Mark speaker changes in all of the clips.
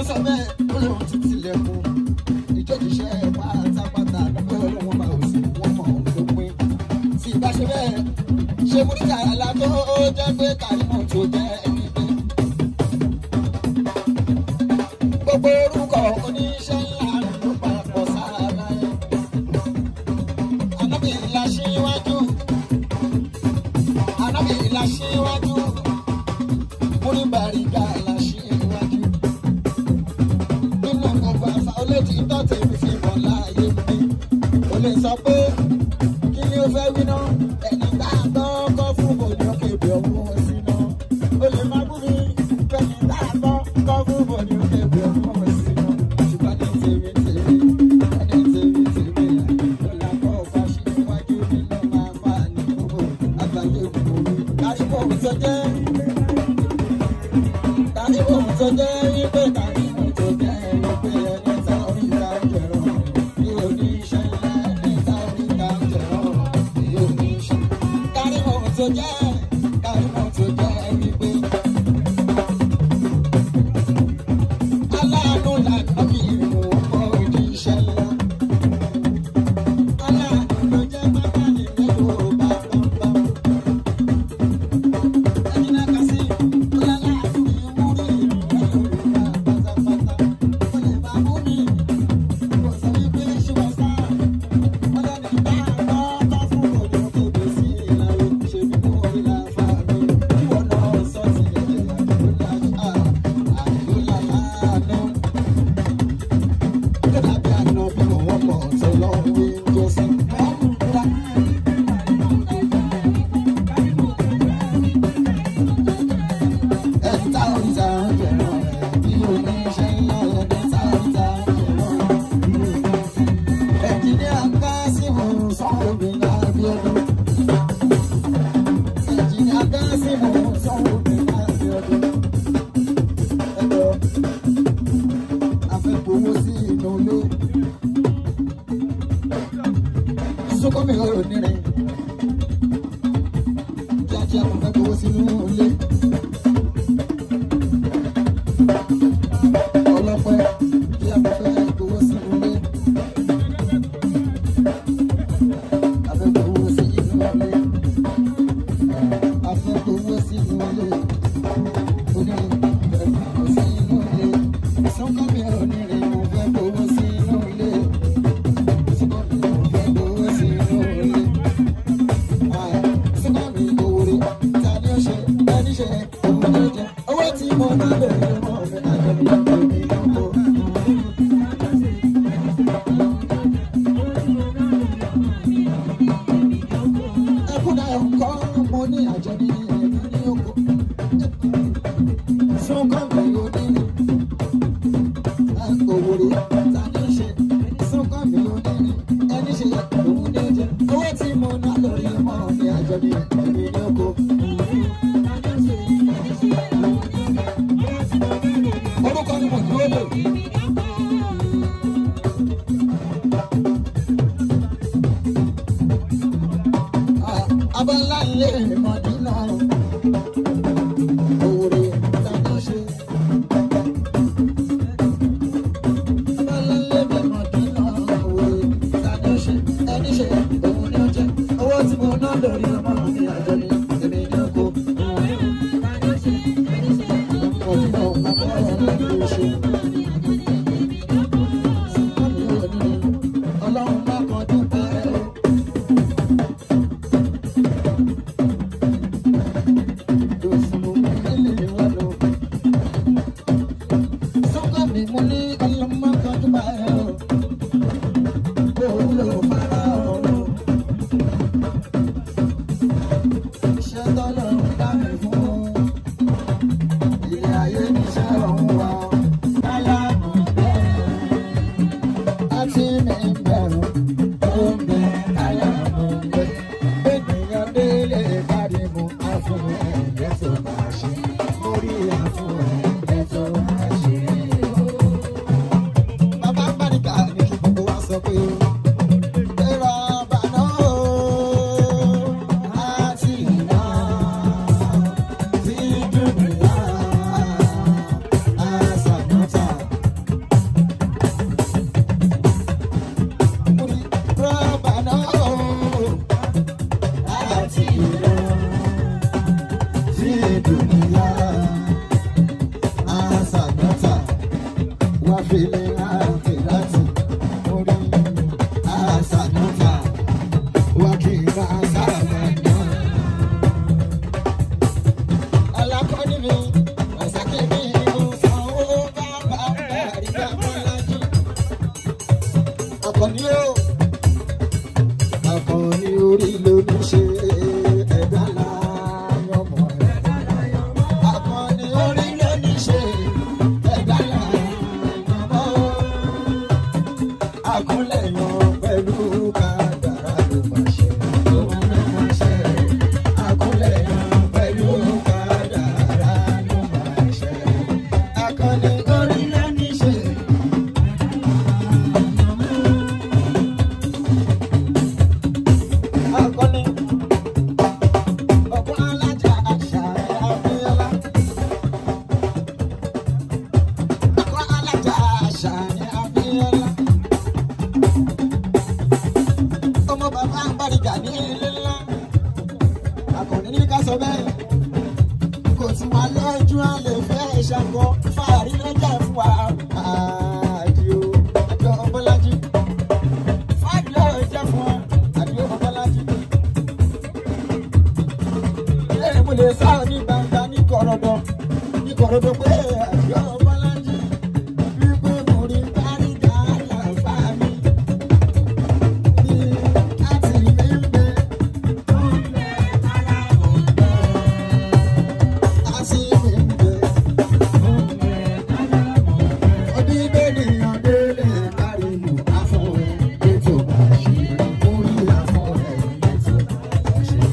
Speaker 1: sọ bẹ́ẹ̀ ó lóun ti tilẹ̀kùn ìjọ́jíṣẹ́ pátápátá lọ́pẹ́ ọlọ́wọ́n bá òsì wọ́n mọ̀ ọ́n tó pín. tí ìbá ṣe bẹ́ẹ̀ ṣe múríkà àlá tó jẹ́ pé kàrímọ̀ tó jẹ́ ẹni pé. gbogbo orúkọ oníṣẹ́ ńlá ló papọ̀ sára láyé. ànábì ńlá ṣíwájú ànábì ńlá ṣíwájú múríbàrígà ńlá ṣíwájú nínú gbogbo àṣà olóòtú tọ́tẹ̀ mi fi mọ̀ láàyè mi. o lè sọ pé kí ni o fẹ́ wí náà ẹni tá a gbọ́ kọ́ fún bòní òkè bí ọmọ sí náà. o lè má bú mi ẹni tá a gbọ́ kọ́ fún bòní òkè bí ọmọ sí náà. ṣùgbọ́n ní tèmi tèmi ẹni tèmi tèmi lọ́la kọ́ ọba ṣe níwájú mi náà máa fà ní gbogbo àgbáyé gbogbo. káríbò tó jẹ́ káríbò tó jẹ́ wípé káríbò tó jẹ́ wípé ẹni tá orí ta jẹ̀rọ̀ ní oníṣẹ́ ńlá ẹni tá orí ta jẹ̀rọ̀ ní oníṣẹ́. káríbò tó jẹ́ káríbò tó jẹ́ wípé aláàánú lànà bí ìmú ọkọ̀ oníṣẹ́ ńlá. aláàánú ló jẹ́ bàbá nílé yorùbá bámbám. ẹ̀yin náà kà sí aláàánú ìwúrí ìlú yorùbá pátápátá. ó lè bá mú mi kò sọ wípé ṣé wọ́n sá. wọ́n lẹ́nu bá gbọ́ tó fún òde òkèèrè sí ìlànà ìṣèlú mú orí la fa mi. ìwọ náà sọ ti ẹ̀jẹ̀ àdúrà àdúrà láàánú. Kódà bí àná bí wọ́n mọ̀ tó lọ́wọ́ wí jọ sí. Ẹ̀ta oríta jẹ̀rọ̀ bí oníṣẹ́ ńlá ẹ̀ta oríta jẹ̀rọ̀. Ẹ̀jìnlẹ̀ àgbá sí mò ń sanwó mi lábí ọdún. Ẹ̀jìnlẹ̀ àgbá sí mò ń sanwó mi lábí ọdún. Ẹ̀jọ̀ afẹ́fowó sí inú ilé. Sọ́kọ́mi ọ̀rọ̀ nírin. Kíákíá mo fẹ́ fowó sínú ilé. Ọlọ́pẹ́ kíá mo fẹ́ fowó sínú ilé. Afẹ́fowó sí inú ilé. Afẹ́fowó sí inú ilé. Onírin fẹ́ fowó sí inú ilé. Sọ́kọ́mi ọ̀rọ̀ nírin mo fẹ́ fowó sí inú ilé. Sọ́kọ́mi mo fẹ́ fowó sí inú ilé. Sọ́kọ́mi òwúrọ̀ ta ni ó ṣe ẹni ṣe òun ló jẹ. Owó tí mo ná bẹ̀rẹ̀ mọ́ mi àjọyọ̀ mi lọ́wọ́. Ẹkúnà ẹ̀kọ́ mo ní àjọbí ẹ̀mí ní oko. Sọ́kọ́mi ò ní ní òwúrọ̀ ta ni ó ṣe. Sọ́kọ́mi ò ní ní ẹni ṣe òun ló jẹ. Owó tí mo ná lórí ọmọ mi àjọbí ẹ̀mí ní oko. Orúkọ ni mo dúró lò. Abọ́lá ilé ìmọ̀dínà òwúrọ̀ tàbí ṣe. Abọ́lá ilé ìmọ̀dínà òwúrọ̀ tàbí ṣe. Ẹni ṣe òun ni ó jẹ́. Owó tí mo ná lórí ọmọ mi àjọ ni èmi ní oko. Ọ̀dínà àbọ̀rọ̀ ló ṣe. Sọ́kànlélógún ọlọ́run má kọjú pẹ́ o. Bàbá Bàríkà ní kí gbogbo wa sọ pé. Ẹ̀rọ àbànà o, àti ìná, tí dùnúyà, àṣàmọ́ta, fi dùnìyà àṣàgbọ́ta wá fi lè rántí láti orí àṣàgbọ́ta wá kí n bá àṣàgbọ́ta. alákọ̀ọ́ni mi ọ̀sàkè mi mo sanwó bàbá àríyá bọ́lájú. akọni o akọni orí ló ní ṣe ẹ̀dá láyọ̀mọ̀ ẹ̀. akọni orí ló ní ṣe ẹ̀dá láyọ̀mọ̀ akúnlẹ̀ yan pẹ̀lú kádàrá ló máa ṣe ló máa ṣe akúnlẹ̀ yan pẹ̀lú kádàrá ló máa ṣe akọni orí ló ní ṣe. akọni ọkọ alájà àṣà àbíyọlá ọkọ alájà àṣà àbíyọlá ọmọ bàbá àbáríkà ní ilé ńlá akọni ní ká sọ bẹ́ẹ̀ kò tí wà lójú àlè fẹ́ ṣàkọ fàárí lọ́jà fún wa àdìo àjọ ọbọlájí fàárí lọ́jà fún wa àdìo ọbọlájí ẹ mo lè sá ní gbangba ní kọ̀rọ̀dọ̀ ní kọ̀rọ̀dọ̀ pé àjọ ọbọlájí wípé mo rí báríga àlàfà mi ní láti ilé ń bẹ. Àti ilé ń bẹ. Ọdí bẹ́ẹ̀nìyàn délé kárímù afọ́ ẹ̀ ètò àṣírí orí afọ́ ẹ̀ ètò àṣírí.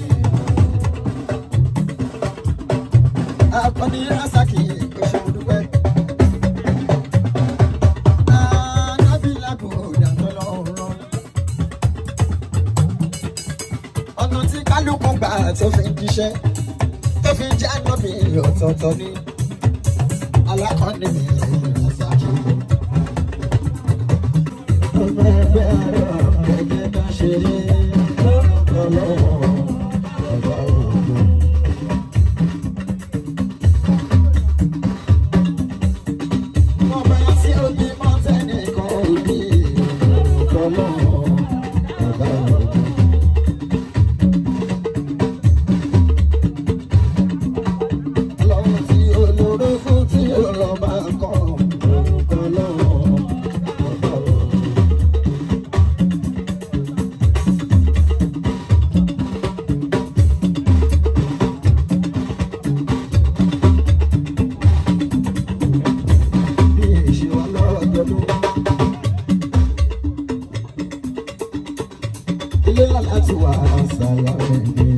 Speaker 1: Akọni Rasaki oṣù dúpẹ́. Anábìlà kò dàtọ́ lọ́rùn. Ọ̀nà tí kálukú gbà tó fi ń jíṣẹ́ tó fi ń jẹ́ ànábì ọ̀tọ̀ọ̀tọ̀ ni. Alákọ̀ọ́ni mi Rasaki. Ọmọ ẹgbẹ́ àárọ̀ ẹgbẹ́ bá ṣeré lórúkọ lọ́wọ́ ọ̀gá òògùn. Ọba tí ó bí mọ́tẹ́nì kan ò ní orúkọ lọ́wọ́ ọ̀gá òògùn. Ọlọ́run tí olóró fún tí ọlọ́ba kọ́ orúkọ lọ́wọ́ ọ̀gá òògùn. Bí èṣù ọlọ́dọọdún. Ilé láti wà àṣàyà rẹ̀ dé.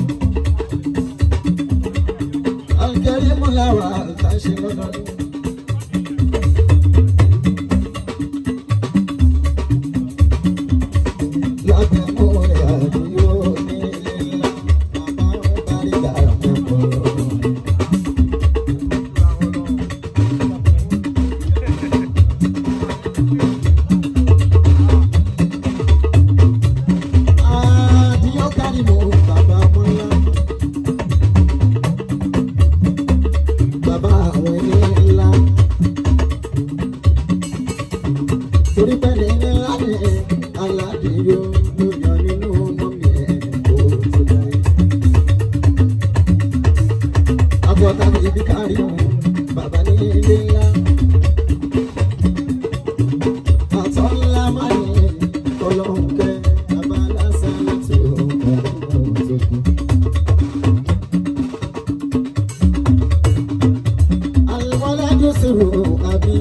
Speaker 1: Àǹkẹ́rì múláwà àtàṣe lọ́dọọdún. Lábẹ́ mú rẹ̀ àdúgbò ní ilé ńlá. Màmá ń parí dàrú pẹ̀pọ̀. Àdìyó kárí mo bàbá ọmọ ńlá. Bàbá àwọn ẹni ńlá. Torí pẹ́ẹ́lí ńlá ni aládìyó ló yan nínú mọ́mí ẹ̀ kó tó dáyé. Àbọ̀tá mi ibi kárí mu bàbá ní ilé ńlá. Àtọ́ ńlá máa ní ọlọ́run kẹ́ bàbá lásán láti ọ̀rọ̀ tó kù. Àlùmọ́lá Jósèrò àbí.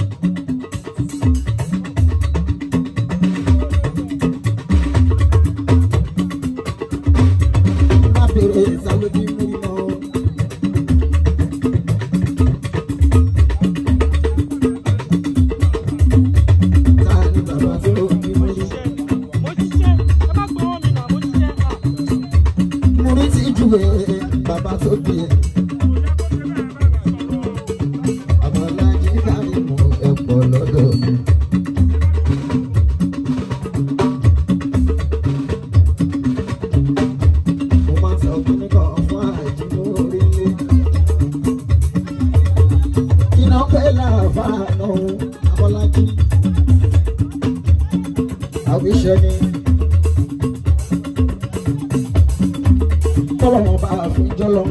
Speaker 1: Má bèrè ìsàlódì múrí mọ́. Ta ni bàbá tó bí múrí? Múrí ti júwe bàbá tó bí ẹ̀. Àbọ̀lájí kárí mú ẹ̀pọ̀ lọ́dọ̀ mi. Mo máa sọ kíní kan fún àìjímú orílẹ̀. ẹ̀ṣẹ̀ ni. tọ́lọ́wọ́n bá fi jọlọ.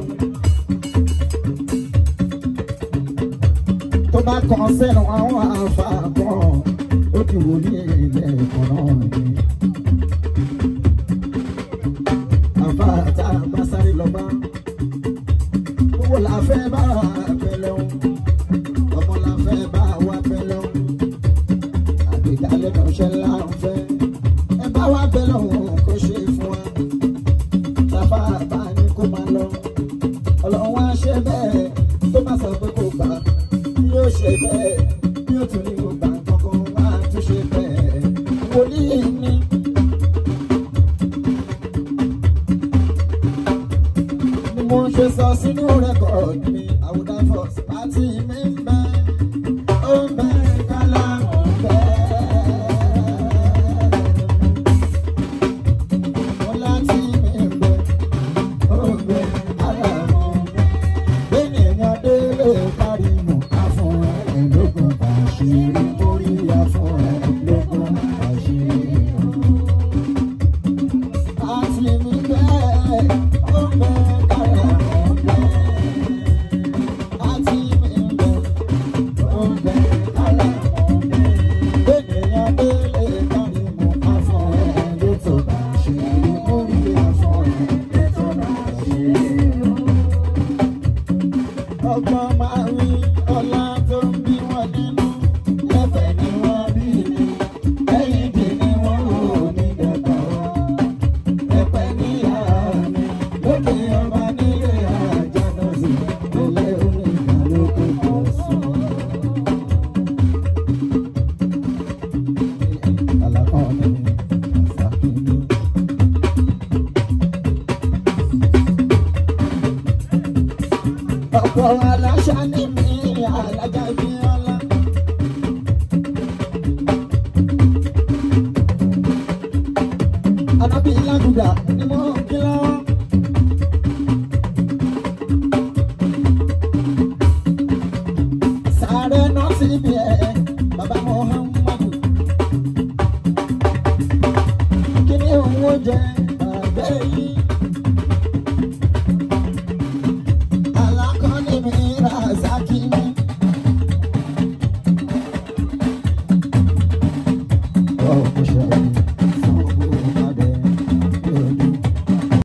Speaker 1: tó bá kàn sẹ́nu àwọn àfa kan ó ti wò ní ilé ẹ̀kọ́ náà ni. àfa tá a bá sáré lọ bá owó la fẹ́ bá abẹ́lẹ́ o ọmọ la fẹ́ bá wa bẹ́lẹ́ o àgbékalẹ̀ náà ṣe ńlá ń fẹ́ ẹ bá wa bẹ́lẹ̀ òun kó ṣe fún wa tàfà bá ní kó máa lọ ọlọ́run wá ṣe bẹ́ẹ̀ tó bá sọ pé kò gbà yóò ṣe bẹ́ẹ̀ yóò tún ní kó gbà kankan wá tún ṣe bẹ́ẹ̀ wòlíì ní. ni mo ṣe sọ sínú rẹ́kọ̀dì mi àwùdá fọ́s pàtì mi ń bẹ ó ń bẹ kálá ń bẹ. mo láti mi ń bẹ ó ń bẹ kálá ń bẹ. bẹ́ẹ̀nìyàn délé kárí mu àfún ẹ̀ lógún àṣírí mórí àfún ẹ̀ lógún àṣírí. Àti mi bẹ́ẹ̀ ó ń bẹ kálá ń bẹ. Àti mi bẹ́ẹ̀ ó ń bẹ kálá ń bẹ. Bẹ́ẹ̀nìyàn délé kárí mu àfún ẹ̀ lógún àṣírí mórí àfún ẹ̀ lógún àṣírí ọgbọ́n máa rí ọlá tó ń bí wọn nínú lẹ́fẹ̀ẹ́ ni wọ́n bí mi lẹ́yìn dè ni wọ́n wò ní dẹ́gbà wọn. ẹ̀pẹ̀ níyà mi lókè ọba nílé àjànà sí ilé onígbà lókè kò sùn. Àlàkọ́ mi ni àṣàkíní. ọ̀pọ̀ aláṣà ní mi alájà bí ọlá. Anábì Lágùdà ni mo ń kí lọ́wọ́. Sàárẹ̀ náà sí ibi ẹ̀ bàbá Muhammadu. Kí ni òun ó jẹ àgbẹ̀ yìí? Alakọ́ni mi Razaki mi. Ọ̀ kò ṣe